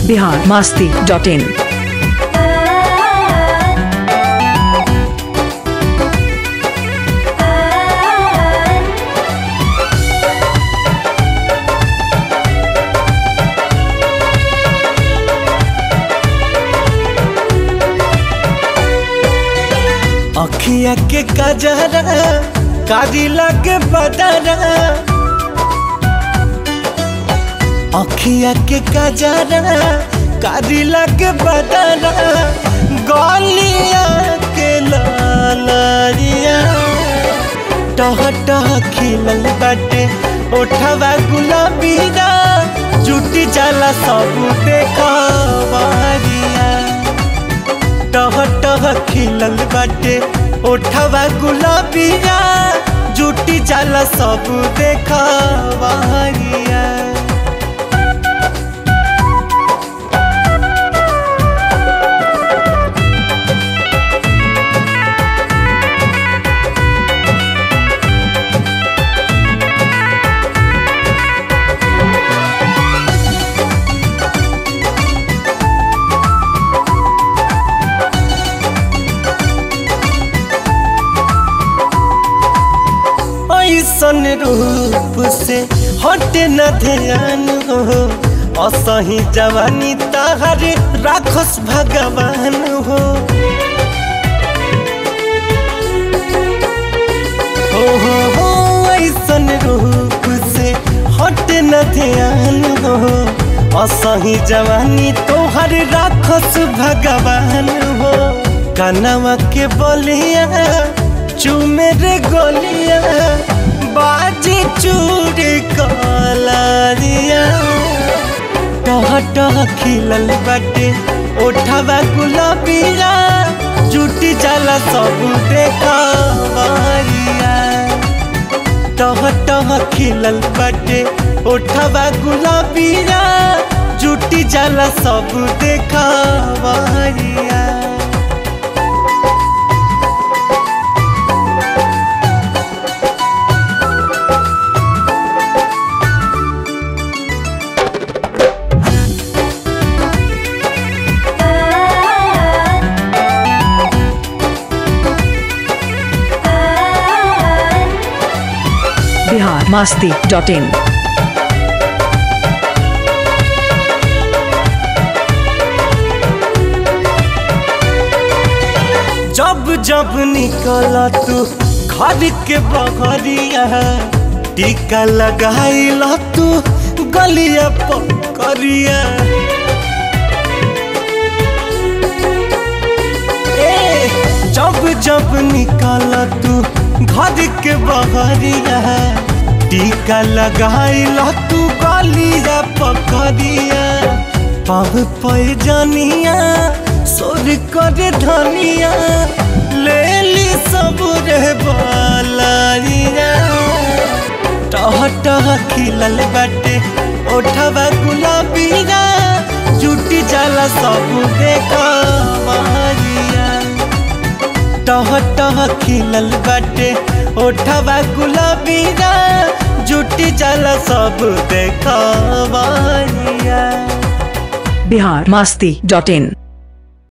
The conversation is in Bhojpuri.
बिहार मास्ती डॉट इन अखिया के कजरा कारी लगे बदरा अखिया के कजरा कारी लगे बदरा गलिया के लालिया टह टह खिलल बाटे ओठवा गुलाबीरा जुटी जाला सब देखवारिया टह टह खिलल बाटे ओठवा गुलाबिया जुटी जाला सब देखवारिया ऐसन रूप से हटे न ध्यान हो असही जवानी तहर राखस भगवान हो हो हो हो ऐसन रूप से हटे न ध्यान हो असही जवानी तोहर राखस भगवान हो कनवा के बोलिया चूमे रे गोलिया बाजी चूड़ी कलारिया टह टह खिलल बाटे ओठवा गुलाबिया जुटी जाला सब देखवारिया टह टह खिलल बाटे ओठवा गुलाबिया जुटी जाला सब देखवारिया बिहार मास्ती डॉट इन जब जब निकल तू घर के बहरिया टीका लगाइल तू गलिया पकड़िया ए जब जब निकल तू घर के बहरिया टीका लगाइल तू गलिया पकड़िया पाव पैजनिया सोर करे धनिया ले ली सब रे बालिया टह टह खिलल बाटे ओठवा गुलाबिया जुटी जाला सब देखवारिया टह टह खिलल बाटे ओठवा गुलाबिया जुटी जाला सब देखवारिया बिहार मास्ती डॉट इन